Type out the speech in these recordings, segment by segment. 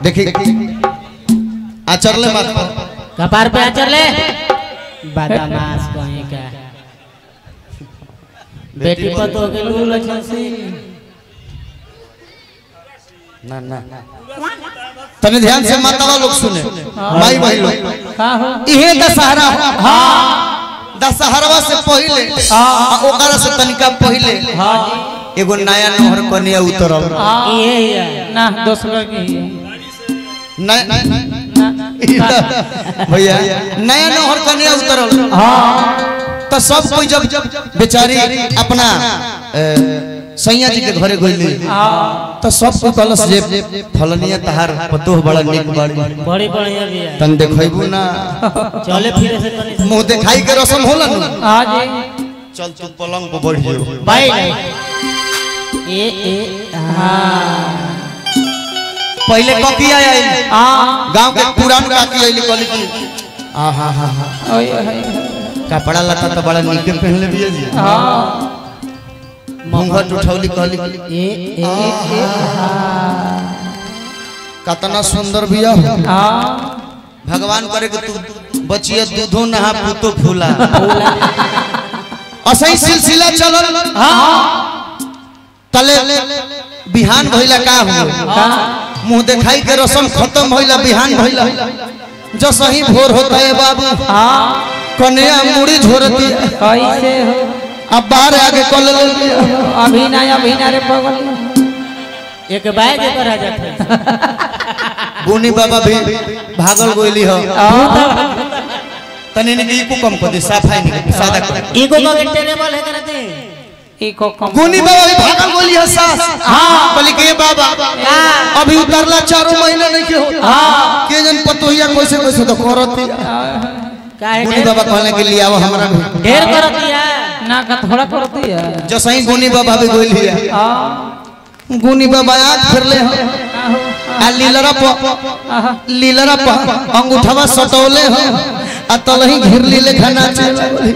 देखी आचरले मत कपार पे आचर ले बदमाश कहीं का बेटी पतो के लू लक्षण से ना ना तने ध्यान से मातावा लोग सुने माई भाई लोग का हो इहे दशहरा हाँ दशहरवा से पहले आ ओकरा से तनिका पहले एगो नया नहर कन्या उतरल ये है ना दूसरा की न- भैया नया नहर कन्या उतरल तो सब कोई जब बेचारी अपना अ, सैया जी के घरे गइली तो सब कोई कहलस जे फलनिया तहार पतोह बड़ा निक बाड़ी बड़ी बढ़िया भी है तन देखैबू ना चले फिरे से तनी से- मुंह देखाई के रसम होला नु हाँ जी चल तू पलंग पर बैठ जो भाई ए ए पहले ककिया आई हाँ गांव के पुरान काकी आइली कहली कि आ हा हा हा ओए हाय कपड़ा लता तो बड़ा नीके पहनले बिया जी हाँ घूंघट उठौली कहली कि ए ए कतना सुंदर बिया हो हाँ भगवान करे कि तू बचिया दूधो नहा पुतो फूला असही सिलसिला चलल तले बिहान भइला का हो मुंह देखाई के रसम खत्म भइला बिहान भइला जो सही भोर होता है बाबू हाँ कन्या मुड़ी झोरती कैसे हो अब बाहर आके कल अभी ना अभी ना रे बगल में। एक बैग पर आ जाते गुनी बाबा भी भागल गोली हो तनी ने इको कम कर दे सफाई नहीं सादा कर ईगो का के टेरेबल है करते इको कम गुनी बाबा भी भागल गोली है सास हां बोली के बाबा अभी उतरला चारों महीना नहीं के हो हां के जन पतोहिया कैसे कैसे तो करती काहे गुनी ढेर बाबा कहने के लिए आओ हमरा भी ढेर करती है ना का थोड़ा करती है जो सही गुनी बाबा भी गोली है हाँ गुनी बाबा आंख फिरले हो आ लीलरा प लीलरा प अंगूठवा सटौले हो आ तलही घिरली लेखा नाचे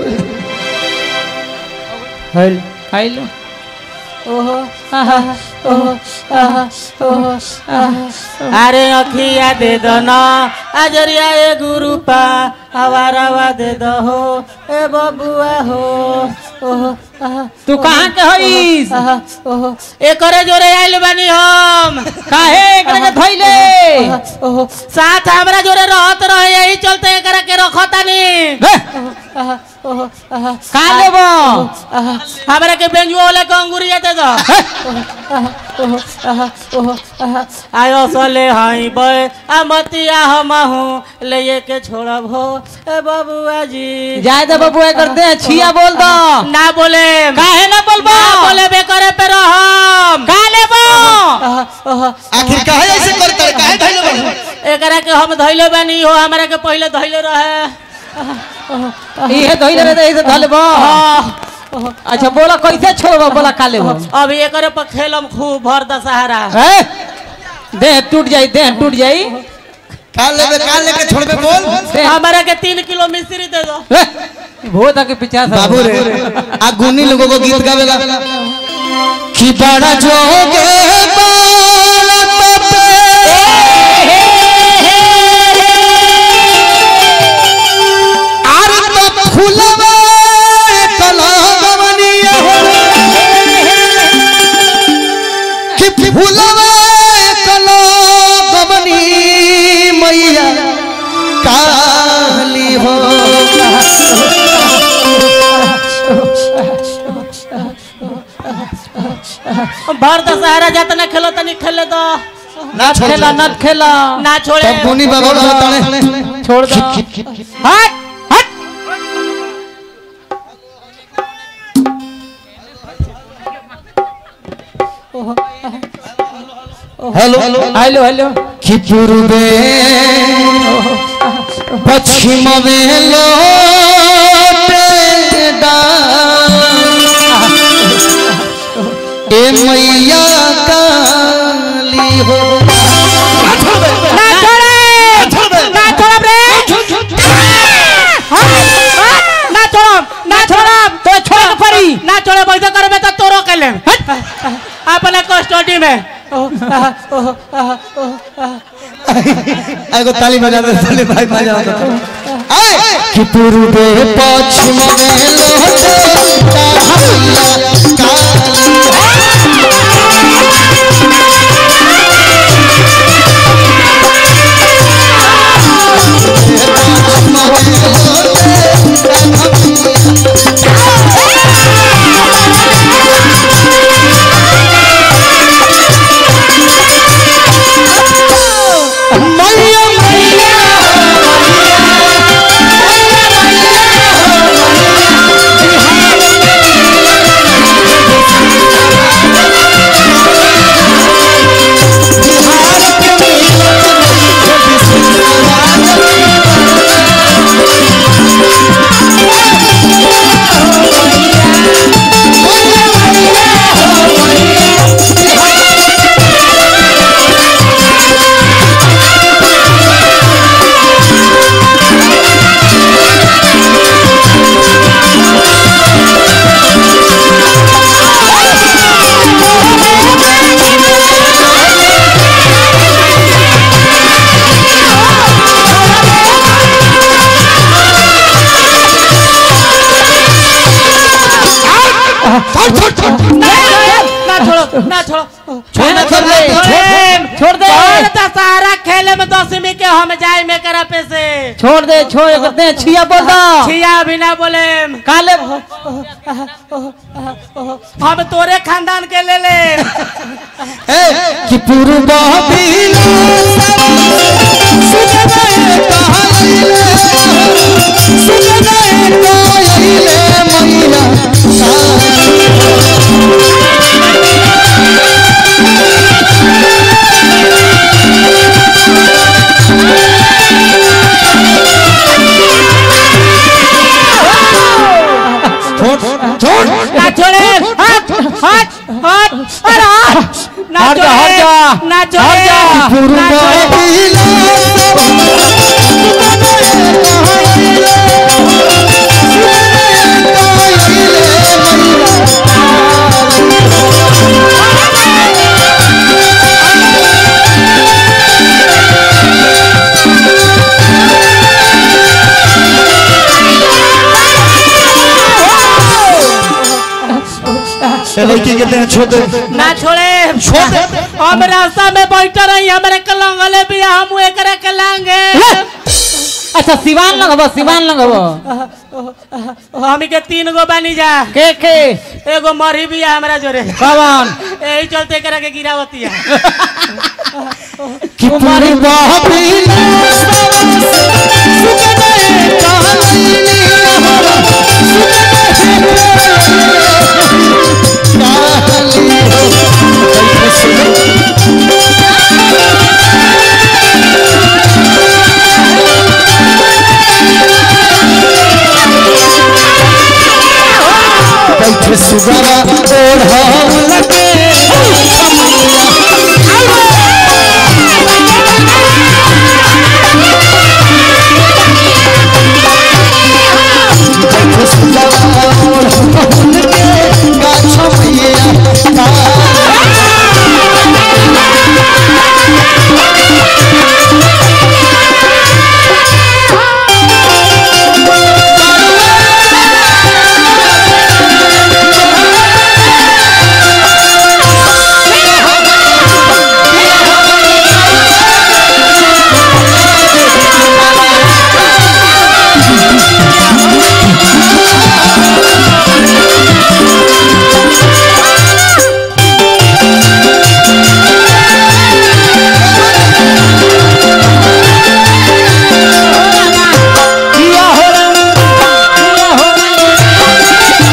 हेल हेलो ओहो आहा ओहो आहा ओहो आहा अरे अखिया दे दो ना अजरिया ए गुरु पा हवारावा दे दो हो ए बबुआ हो ओहो आहा तू कहाँ के हईस आहा ओहो ए करे जोरे आइल बानी हम काहे एकरा के धइले ओहो साथ हमरा जोरे रहत रहे यही चलते एकरा के रखतानी बे, आहा ओहो आहा का लेबो आहा, हमरा के बेंजुआ वाला के अंगूरिया दे दो ओहो, आहा, ओहो, आहा, आयो सले हाई बे आ मतिया हम हूँ ले के छोड़ब हो ए बबुआ जी जाय दे बाबू एकर दे छिया बोल दो ना बोले काहे ना बोलबो ना बोले बे करे पे रहम का लेबो आहा, ओहो, आखिर काहे ऐसे करता है काहे धइले बा एकरा के हम धइले बानी हो हमरा के पहले धइले रहे आहा, ओहो, आहा, इहे धइले रे इहे धलबो ओहो, अच्छा बोला कैसे छोड़बो बोला का लेबो अभी एकरे पर खेलम खूब भर दशहरा ए देह टूट जाई देह टूट जाई का लेबे का लेके छोड़बे बोल देह हमरा के तीन किलो मिश्री दे दो ए, भूत के पीछा से बाबू रे आ गुनी लोगों को गीत गावेला कि बड़ा जोगे बालक पे आर तो फुलवा कलगवनिया हो कि फुलवा कलगवनी मैया काली हो भर दशहरा जातना खेलो तनी खेले दो ना छोड़ खेला नट खेला ना छोड़े तब गुनी बाबा बताने छोड़ दो हट हट हेलो हेलो हेलो कि पूर्वे पश्चिम में लोटे ए मैया काली हो ना छोड़े ना छोड़ब रे ना छोड़ब ना छोड़ब तो छोड़ के पड़ी ना छोड़े वैसे करबे तो तोरो के ले अपने कस्टडी में ओह, आह, ओह, आह, ओह, आह। एगो ताली बजा दे ताली भाई बजा दे आए कि पूर्वे पश्चिम में लोटे कालिया काली मैया मैया ना छोड़ो ना छोड़ो छोड़ ना छोड़ दे, छोड़ छोड़ दे। छोड़ दे सारा खेले में दसवीं के हम जाए में करा पे से छोड़ दे छोड़ करते हैं छिया बोल दो छिया भी ना बोले काले हम तोरे खानदान के ले ले ए कि पूर्वा पीला सुगनाए कहले सुगनाए कहले मैया छोड़ छोड़ ना छोड़े हट हट हट अरे हट ना हट जा, हट छोड़े जा। ना हट छोड़े जा। ना पूर्वा छोड़े पीला लड़की कहते हैं छोड़ दे ना छोड़े छोड़ दे। हम रास्ता में बैठ रही हमारे कलंगले भी हम एकरा के लांगे अच्छा सिवान लगबो सिवान लगबो हम के तीन गो बानी जा के के एगो मरी भी है हमरा जोरे कौन यही चलते एकरा के गिरावती है कि पूर्वा पीला बैठे सुगरा ओढ़ लगे बैठे सुगरा ओढ़ लगे गाछ मैया किया हो रहा किया हो रहा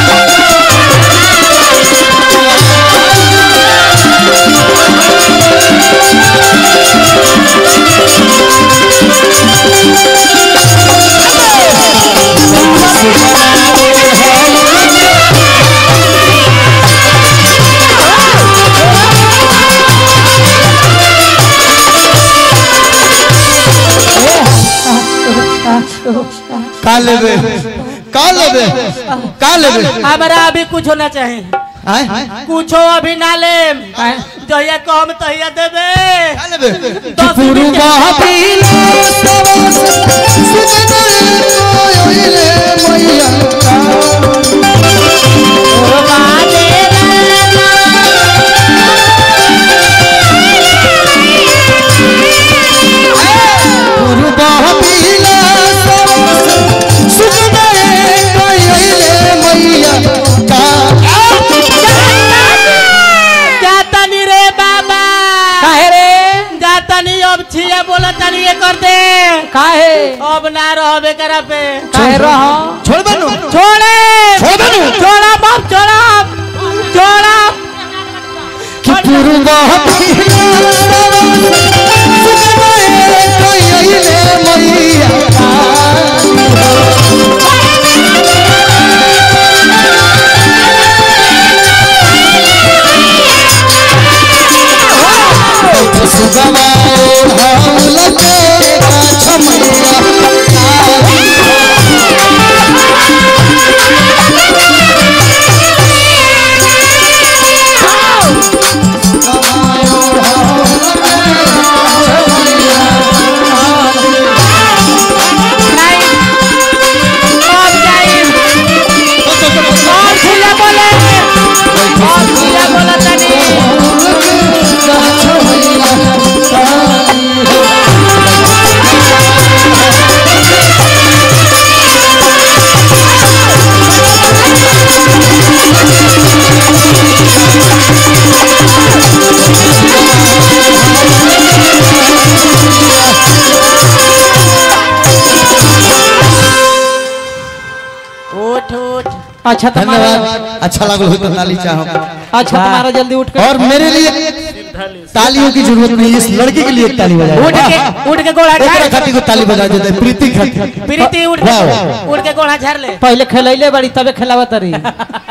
का लेबे का लेबे का लेबे हमरा अभी कुछ होना चाहिए आय कुछो अभी ना ले जहिया कम तहिया देबे देबे दस मिनट के- जातनी रे बाबा काहे रे जातनी अब छिया बोला तनी ये कर दे काहे अब ना रहबे करा पे काहे रह छोड़ बनू छोड़े छोड़ बनू छोड़ा बाप छोड़ा छोड़ा कि पूर्वा अब जाई और छिया बोले और छिया बोला तनी उठ उठ अच्छा तुम्हारा धन्यवाद अच्छा लागल हो तो ताली चाहो अच्छा तुम्हारा जल्दी उठ कर और मेरे लिए तालियों की जरूरत नहीं है इस लड़की के लिए एक ताली बजाओ उठ के उठ के गोड़ा एकरा झाड़ खातिर को ताली बजा देते हैं, प्रीति खातिर प्रीति उठ वाह, के वाह। उठ के गोड़ा झाड़ ले पहले खेलैले बड़ी तबे खेलावत रही